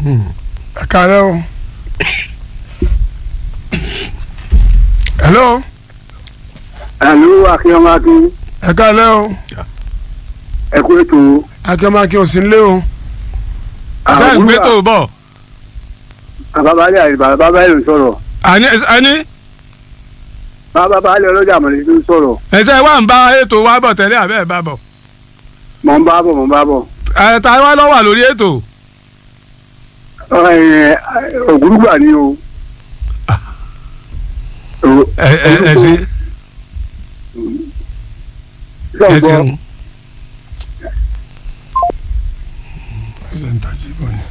ẹ káàárẹ̀ o. hello àlù akínyọ́mákí ẹ káàárẹ̀ o ẹ̀kú ètò akẹ́mọ́kẹ́ ò sí nílé o. ṣé ń gbé tó bọ̀ àbábálẹ̀ àti bàbábálẹ̀ ló sọ̀rọ̀ àní àní bàbábálẹ̀ ọlọ́jà àmọ̀lẹ́ ló sọ̀rọ̀ ẹ̀sẹ̀ wà ń bá ètò wa bọ̀ tẹ́lẹ̀ àbẹ́ ẹ̀ bá bọ̀ mọ̀ ń bá bọ̀ mọ̀ ń bá bọ̀ ẹ̀ ta wá lọ́ wà lórí ètò ẹ̀, ògúrúgbà ni o. O- ẹ ẹ ẹ ṣe ẹ Sọ̀gbọ́, ṣeun ẹsẹ̀ ń tají bọ̀ ni.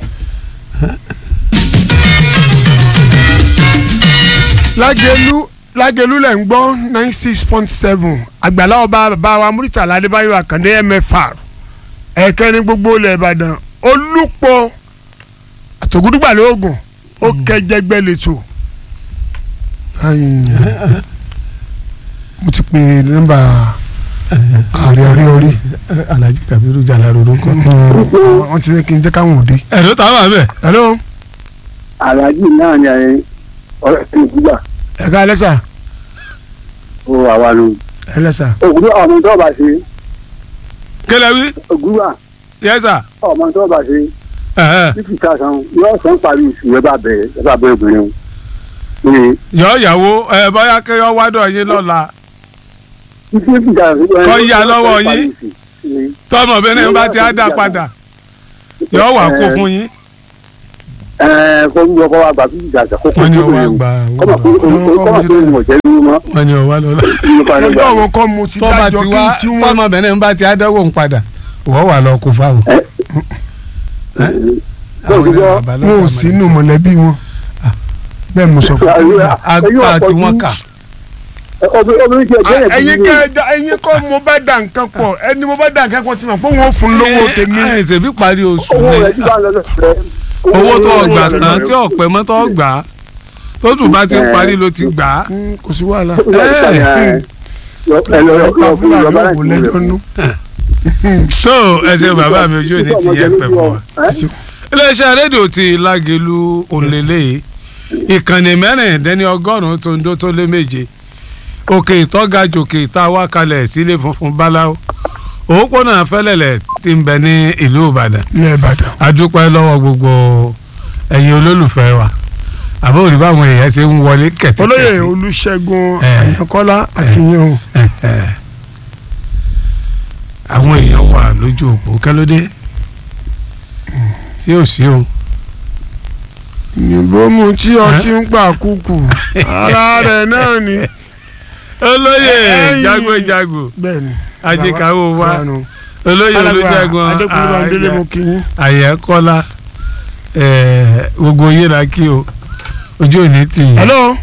lágẹ̀lú lágẹ̀lú lẹ̀ ń gbọ́ nine six point seven àgbàlá ọba bàbá wa Muritala Adébáyọ̀ Àkàndé MFR ẹ̀kẹ́ ní gbogbo ilẹ̀ Ìbàdàn olùpọ̀ àtògùdùgbà lóògùn ó kẹjẹgbẹ́ lẹ́tọ̀ mo ti pè nọ́mbà ààrẹ àrí orí Alhaji Kabiru Jalaro ló kọ́. wọ́n ti ní kí n jẹ́ káwọn òde. ẹ̀rọ ta wà bẹ́ẹ̀ hello aláàjì náà ni ẹ̀, ọ̀rẹ́ ti ògúrúgbà ẹ̀ka ẹlẹ́sà ó àwa nù. ẹlẹ́sà ògúrúgbà ọmọ tó bá ṣe kẹlẹ wí ògúrúgbà yẹsà ọmọ tó bá ṣe fífi kásán yóò sàn parí oṣù ẹ bá bẹ̀rẹ̀ ẹ bá bẹ̀rẹ̀ obìnrin o. ní yọ ìyàwó ẹ bóyá kẹyọ wádọ yín lọ́la fífi kásán. Kọ́ yá lọ́wọ́ yín. tọmọbìnrin bá ti á dá padà yọ wà kó fún yín. ẹ kó ń lọ kó wa gbà fífi kásán kó kó wọ́n ní tó ọwọ́ bẹ̀rẹ̀ o. àgbà kọ́mọ̀ kó kọ́mọ̀ kó ń wọ̀ jẹ́ nínú mọ́. wọ́n ní ọwọ́ lọ́la. ọjọ́ àwọn kan mo ti tọ́ba dájọ́ ti kí wá n tí wọ́n tọmọbìnrin bá ti á dẹ́wọ̀ ń padà wọ́n wà lọ kó fáwọn. Bọ́ọ̀lù gbọ́. wọn ò sí inú mọ̀lẹ́bí wọn bẹ́ẹ̀ mo sọ fún yín. àgbà tí wọ́n kà. obìnrin tí ẹ jẹ́ ẹ̀ ẹ̀yin kẹ́ ẹ da ẹ̀yin kọ́ mo bá da nǹkan pọ̀ ẹni mo bá da nǹkan pọ̀ tí mo pé wọ́n fún lówó tèmi. ẹ ṣèbí parí oṣù owó rẹ̀ ní tí bá ń lọ lọ́sẹ̀ owó tó ọgbà kan tí ọ̀pẹ mọ́ tó gbà á tó tù bá ti ń parí ló ti gbà á. Mm, kò sí wàhálà ẹ lọ lọ pa fún fúlàní bàbá òwò lẹ́jọ́ nú. tó ẹsẹ̀ bàbá mi ojú òní ti yẹ pẹ̀ fún wa. iléeṣẹ́ rédíò ti lágẹ̀lú òǹlẹ̀lẹ̀ ìkànnì mẹ́rìndínlẹ́ni ọgọ́rùn-ún tó ń dó tó lé méje òkè ìtọ́gajù òkè ìtawá kalẹ̀ sílé funfun báláwo òpópónà fẹ́lẹ̀lẹ̀ ti ń bẹ ní ìlú Ìbàdàn ilẹ̀ Ìbàdàn. adúpẹ́ lọ́wọ́ gbogbo ẹ̀yin olólùfẹ́ wa àbó òrí báwọn èèyàn ṣe ń wọlé kẹ̀tíkẹ̀tí. olóyè Olúṣẹ́gun Eh. Àyànkọ́lá Akínyìn o. Eh, eh. àwọn èèyàn wà lójú òpó kẹlódé sí ò sí o. ìyìnbó mu tí ọtí ń pa kúkú ara rẹ̀ náà ni. olóyè Ẹ̀yin. jagojago bẹ́ẹ̀ni. ajíkàwọ́ wa Báwa- olóyè olùṣègùn Adékúnlé Bámidélé mo kí yín. àyẹ̀kọ́lá gbogbo yín la kí o ojú òní tì yín hello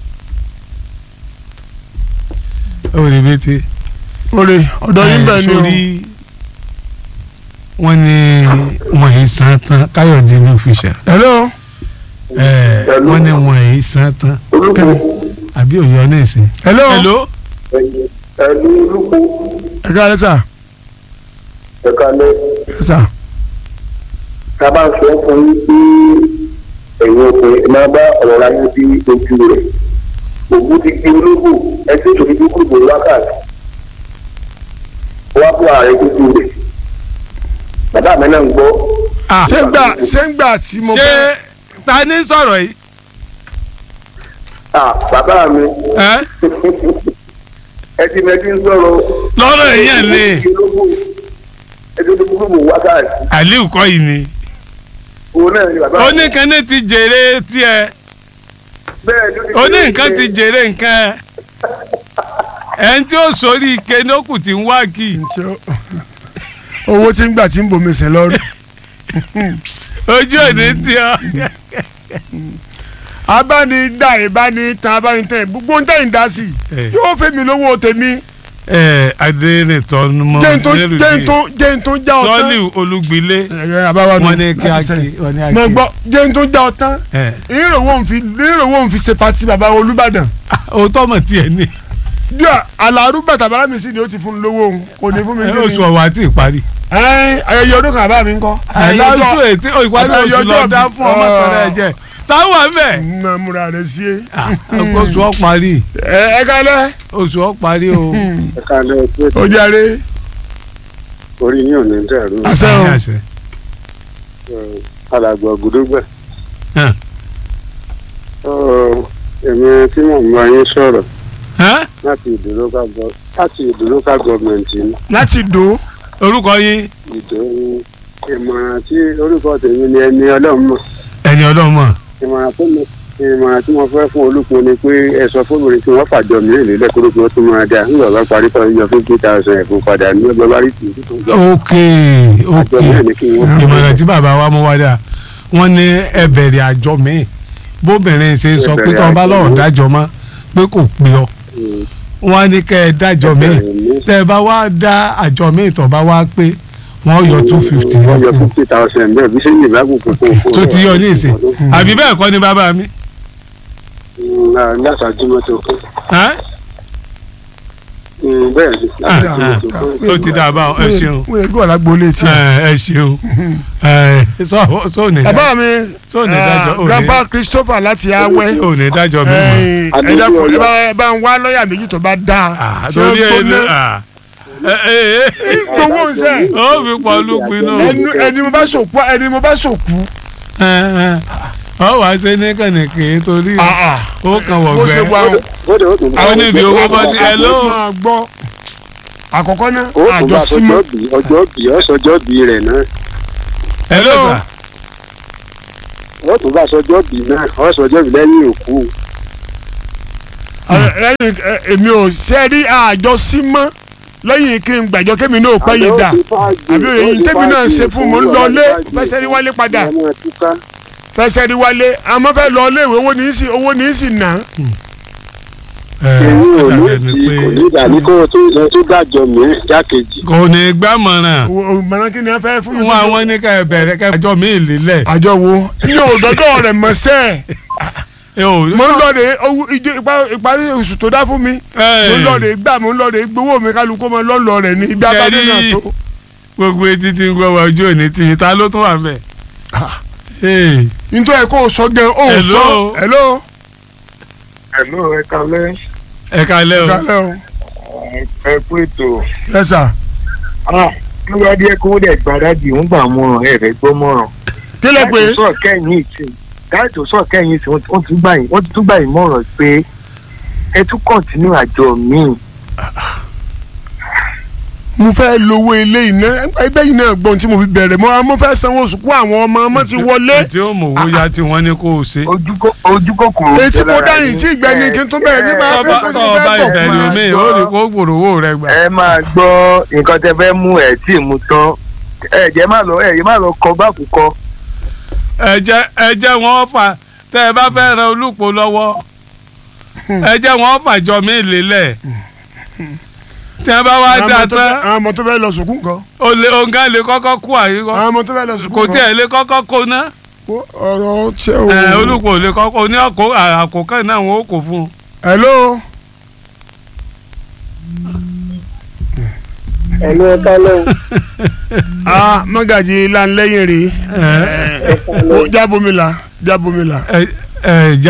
ó rí bẹ́tẹ̀. olè ọ̀dọ̀ yín bẹ́ẹ̀ ni o. sórí wọ́n ní wọ́n yìí san tán káyọ̀dé ní òfìṣà hello wọ́n ní wọ́n yìí san tán kẹ́mi àbí òyọ́ náà sí. hello hello ẹ̀lú olùkú ẹ̀ka ẹlẹ́sà ẹ̀ka lẹ́ ẹlẹ́sà tá a bá ń sọ fún yín pé ẹ̀yin ọkùnrin ẹ máa bá ọ̀rọ̀ láyé bí ojú rẹ̀ ògùn ti gbé ológbò ẹsẹ̀ tó fi dúkú bò wákàtí wá fún ààrẹ ojú rẹ̀ bàbá mi náà ń gbọ́ Ah, ṣé ń gbà ṣé ń gbà tí mo ṣé fẹ́ ta ni sọ̀rọ̀ yìí. à bàbá mi ẹ́? ẹ ti mẹ́tí ń sọ̀rọ̀ lọ́rọ̀ èèyàn ni ẹsẹ̀ tó fi dúkú bò wákàtí aliu kọ́ yìí ni. òun náà ni bàbá mi oníkanní ti jèrè tiẹ̀ bẹ́ẹ̀ ló ti oní nǹkan ti jèrè nǹkan ẹ̀ ẹni tí ó sórí ike nókù tí ń wá kì í ǹjẹ́ ó- owó tí ń gbà tí ń bomi sẹ́ lọ́rùn. ojú òní tí ọ. abánidá ìbánitan abánitẹ́ gbogbo ń tẹ̀yìn dá sí i Eh. yóò fẹ́ mi lówó tèmi ẹ adẹnitọ́ mọ jẹ́ n tó jẹ́ n tó jẹ́ n tó já ọ tán. sọ́ọ̀lì olúgbilé ẹ̀yẹ àbáwá nù wọn ní kí á láti kí sẹ́yìn. wọn ní á mo kí. gbọ́ jẹ́ n tó já ọ tán ẹ ìrìnrìnwó ń fi ìrìnrìnwó ń fi ṣe pati bàbá Olúbàdàn òótọ́ mọ̀ tiẹ̀ ní bí àlàrú bàtà bàrà mi sì ni ó ti fún un lówó òun kò ní fún mi ẹ, ní oṣù ọ̀wà àti ìparí ẹ ayẹyẹ ọdún kan àbá mi ń kọ́. àìlájú ètí ìpàdé Àtàyè oṣù lọ ọjọ́ dá bí- fún ọmọ tẹ̀lé ẹ̀jẹ̀ táwọn wà bẹ̀. nà múra rẹ sí e. oṣù ọ̀ parí ẹ ẹ kálẹ̀ oṣù ọ̀ parí o. ẹ kálẹ̀ pé ó jàre. orí yín ò ní dẹ̀rù àṣẹ o àṣẹ. alàgbà ògùdúgbẹ̀. Hàn. èmi tí mò ń bá yín sọ̀rọ̀ Hàn? láti ìdó local gov- láti ìdó local government ní láti dò ó. orúkọ yín ìdó ní ìmọ̀ràn tí orúkọ tèmi ni ẹni ọlọ́run mọ̀ ẹni ọlọ́mọ. ìmọ̀ràn tó mo ìmọ̀ràn tí mo fẹ́ fún olùkọ́ ni pé ẹ sọ fóbìnrin tí wọ́n fàjọ mí lè lẹ́kọ̀ọ́ kí wọ́n tún máa dá nígbà bá parí kan yọ fifty thousand ẹ̀fọn padà ní ọgbà bá rí tì í tó ń gbà. ok ok àjọ mí ní kí wọ́n ìmọ̀ràn tí bàbá wa mú wá dà wọ́n ní ẹ bẹ̀rẹ̀ àjọ míì bóbìnrin ṣe sọ pé tó bá lọ́ọ̀ dájọ́ mọ́ pé kò pé ọ Mm. wọ́n á ní kẹ́ ẹ dájọ́ míì tẹ́ ẹ bá wá dá àjọ míì tó bá wá pé wọ́n yọ two fifty wọ́n yọ fún un fifty thousand bẹ́ẹ̀ bí sẹ́yìn ìbákùnkùn kò kó tó ti yọ ní ìsìn àbí bẹ́ẹ̀ kọ́ ni bàbá mi. láṣáájú mọ́tò kó Hàn? bẹ́ẹ̀ ni Ah, láṣáájú ah. mọ́tò kó. tó ti dà bá ọ ẹ ṣeun wọ́n yẹ kí wọ́n lágbo létí. ẹ ẹ ṣeun ẹ sọ sọ ní dájọ́ bàbá mi Sọ ní dájọ́, ò ní- grandpa Christopher láti awẹ́. ò ní dájọ́ mi mọ́. ẹ ẹ dákun ẹ bá ẹ bá ń wá lọ́ọ̀yà méjì tó bá dáa. Ah, tí wọ́n torí ẹ gbóná. lé ẹ ẹ ẹ gbowó nsẹ. ó fi pọ̀ lùpin náà. ẹni ẹni mo bá sòkú ẹni mo bá sòkú. ọ wàá ṣe ní kànìkì torí ó kàn bó ṣe wọ̀gbẹ́. wà ó. Bóde ó tún bá Àwọn níbi owó bọ́ sí ẹ ló. máa gbọ́. àkọ́kọ́ náà ó tún bá àjọ símọ́. sọjọ́ bí ọjọ́ bí ọ̀sọ́jọ́ bí rẹ̀ náà ẹ ló sà. ó tún bá sọjọ́ bí náà ọ̀sọ́jọ́ bí lẹ́yìn òkú. lẹ́yìn ẹ, èmi ò ṣe rí àjọ símọ́ lẹ́yìn kí n gbàjọ kémi náà pẹ́ yìí dà àbí òye yìí tèmi náà ṣe fún mo ń lọ lé fẹsẹ̀ rí wálé padà ọmọ túká fẹsẹ̀ rí wálé àmọ́ fẹ́ lọ lé ìwé owó ní í sì owó ní í sì ná. èyí ò ní ẹ ti kò ní ìdàní kó o tún lọ tún dájọ́ mi jákèjì. kò ní gbàmọ̀ràn mọ̀nà kí ni wọ́n fẹ́ fún mi. wọn àwọn ní ká ẹ bẹ̀rẹ̀ ká ẹjọ́ mi lílẹ̀. àjọ wo ní òdòdó rẹ̀ mọ̀ sẹ́ẹ̀. ẹ ò mo ń lọ de owó ìjọ ìpa- ìparí oṣù tó dá fún mi mo ń lọ de gbà mo ń lọ de gbowó mi kálukú mo lọ lọ rẹ ní ibi abájọ náà Ṣẹ́rí. tó. gbogbo etí tí ń gbọ́ wa ojú òní tí ta ló tún wà mẹ́. Hey, nítorí ẹ kó o sọ gan o ò Hello. sọ hello. ẹ̀lú ẹ kalẹ́ ẹ kalẹ́ o. kálẹ̀ o ẹ kú ètò. yes sir. kí wọ́n dé kó dẹ̀ gbàdájì ń gbà mọ́ràn ẹ̀ fẹ́ gbọ́ mọ́ràn. kílẹ̀ pé láti sọ kẹ́yìn ìsìn láti sọ kẹ́yìn ìsìn wọ́n ti gbà yín wọ́n ti tún gbà yín mọ́ràn pé ẹ tún kọ̀ǹtínú àjọ míì. mo fẹ́ lówó ilé iná ẹgbẹ́ yìí náà gbọ́n tí mo fi bẹ̀rẹ̀ mo mo fẹ́ sanwó oṣù kó àwọn ọmọ ọmọ ti wọlé. tí ó mọ̀ owó ya tí wọ́n ní kó o ṣe. ojú kó- ojú kòkòrò. etí mo dáyìn tí ìgbẹ́ni kí n tún bẹ̀rẹ̀ nígbà tọ́ bá- tọ́ ọba ìbẹ̀rẹ̀ omi ó rí kó gbòòrò owó rẹ gbà. ẹ máa gbọ́ nǹkan tẹ fẹ́ mú ẹ̀ tí ì mú tán ẹ jẹ́ má lọ ẹ jẹ́ má lọ kọ báàkù kọ. ẹ jẹ́ ẹ jẹ́ wọ́n fà tẹ́ ẹ bá fẹ́ ran olùpọ̀ lọ́wọ́ ẹ jẹ́ wọ́n fàjọ mí lélẹ̀ tí wọ́n bá wá dá tán àwọn ọmọ tó fẹ́ lọ sùkú nǹkan o lè òǹkà lè kọ́kọ́ kú àyíkọ́ àwọn ọmọ tó fẹ́ lọ sùkú kò nǹkan tí ẹ lè kọ́kọ́ kó ná ọ̀rọ̀ ṣé o. ẹ olùpọ̀ lè kọ́kọ́ ní ọkọ̀ àkókò náà wọ́n ó kó fún un. hello. ẹ̀lú ẹ kálẹ̀ ah magaji lanlẹ́yìn rí ẹ jábomila jábomila. ẹ ẹ